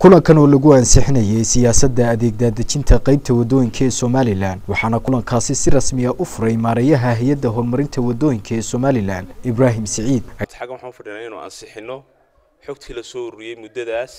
kulankan oo lagu ansixinayay siyaasadda adeegdaadejinta qeybta wadooyinka ee somalilan waxaana kulankaasi si rasmiya u furay maareeyaha hay-adda horumarinta wadooyinka ee somalilan ibraahim siciid xaggan waxaan fadhinaa inuu ansixino xogtii la soo ururiyey muddadaas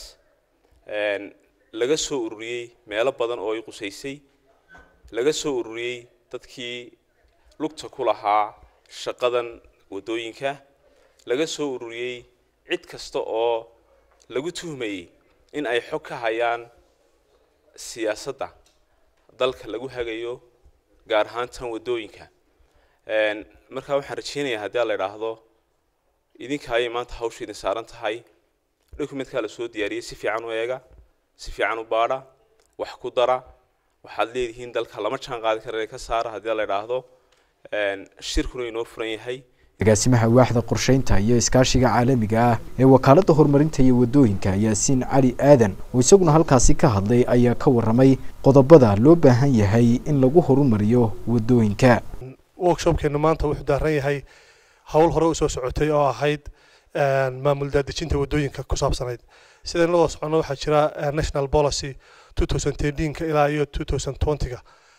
laga soo ururiyey meelo badan oo ay qusaysay laga soo ururiyey dadkii lugta ku lahaa shaqadan wadooyinka laga soo ururiyey cid kasta oo lagu tuhmayey in ay xog ka hayaan siyaasadda dalka lagu hagayo gaar ahaan tan wadooyinka markaa waxaan rajeynayaa haddii la idhaahdo idinka ayay maanta hawsha idin saaran tahay documentkaa la soo diyaariyey si fiican u eega si fiican u baadha wax ku dara waxaad leedihiin dalka lama jaan qaadi kara ka saara haddii la idhaahdo shirkuna inoo furan yahay agaasimaha waaxda qorsheynta iyo iskaashiga caalamiga ah ee wakaaladda horumarinta iyo wadooyinka yaasiin cali aadan oo isaguna halkaasi ka hadlay ayaa ka warramay qodobada loo baahan yahay in lagu horumariyo wadooyinka workshopkeenu maanta wuxuu daaran yahay howl hore usoo socotay oo ahayd maamul daadejinta wadooyinka ku saabsanayd sidaan la wada socono waxaa jira national policy two thousand thirteenka ilaa iyo two thousand twentyga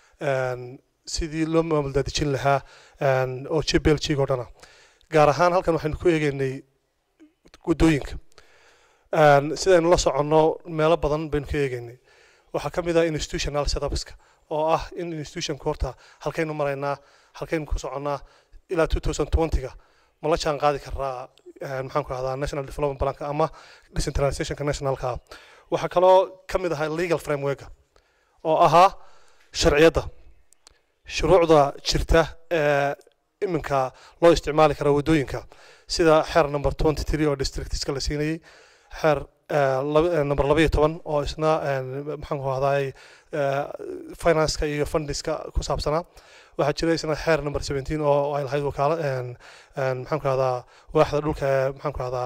sidii loo maamul daadejin lahaa oo jblg oo dhana gaar ahaan halkan waxaynu ku eegeynay wadooyinka sidaynu la soconno meelo badan baynu ka eegeynay waxaa ka mid ah institutional setupska oo ah in institutionka horta halkaynu maraynaa halkaynu ku soconnaa ilaa two thousand twentyga ma la jaan qaadi karaa maxaan ku ahdaa national development planka ama decentralizationka nationalka waxaa kaloo ka mid ahaa legal frameworka oo ahaa sharciyadda shuruucda jirta ee iminka loo isticmaali kara wadooyinka sida xeer number twenty three oo districtska la siinayay xeer number laba iyo toban oo isna maxaan ku ahdaay financeka iyo fundiska ku saabsanaa waxaa jira isna xeer number seventeen oo ay lahayd wakaala maxaan ku ahdaa waaxda dhulka ee maxaan ku ahdaa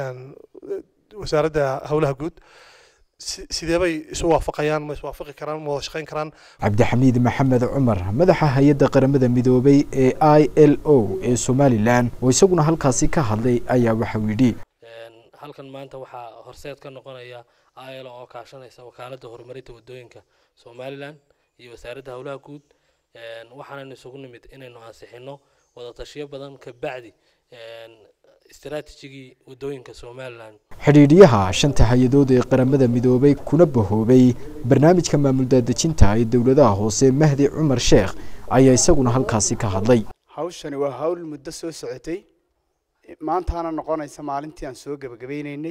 wasaaradda howlaha guud sidee bay isu waafaqayaan ma iswaafaqi karaan ma wada shaqayn karaan cabdixamiid maxamed cumar madaxa hay-adda qaramada midoobay ee i l o ee somalilan oo isaguna halkaasi ka hadlay ayaa waxau yidhi halkan maanta waxaa horseed ka noqonaya i l o oo kaashanaysa wakaaladda horumarinta wadooyinka somalilan iyo wasaaradda howlaha guud waxaanaynu isugu nimid inaynu ansixino wadatashiyo badan ka bacdi istaraatijigii wadooyinka somalilan xidhiidhyaha shanta hay-adood ee qaramada midoobay kuna bahoobay barnaamijka maamul daadejinta ee dowladaha hoose mahdi cumar sheekh ayaa isaguna halkaasi ka hadlay hawshani waa hawl muddo soo socotay maantaana noqonaysa maalintii aan soo gebagabaynaynay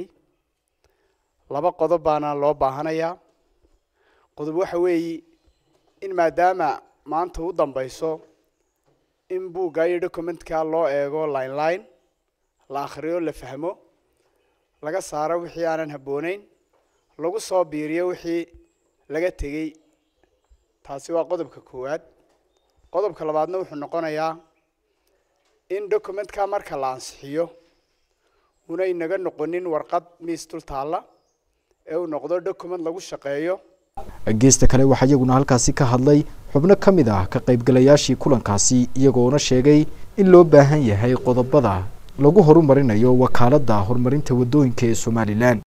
laba qodob baana loo baahanayaa qodob waxa weeye in maadaama maanta u dambayso in buugga iyo documentka loo eego line line la akhriyo la fahmo laga saaro wixii aanan habbooneyn lagu soo biiriyo wixii laga tegey taasi waa qodobka koowaad qodobka labaadna wuxuu noqonayaa in documentka marka la ansixiyo unay naga noqonin warqad miis dul taalla ee uu noqdo document lagu shaqeeyo geesta kale waxaa iyaguna halkaasi ka hadlay xubno ka mid ah ka qaybgalayaashii kulankaasi iyagoona sheegay in loo baahan yahay qodobada lagu horumarinayo wakaaladda horumarinta wadooyinka ee somalilan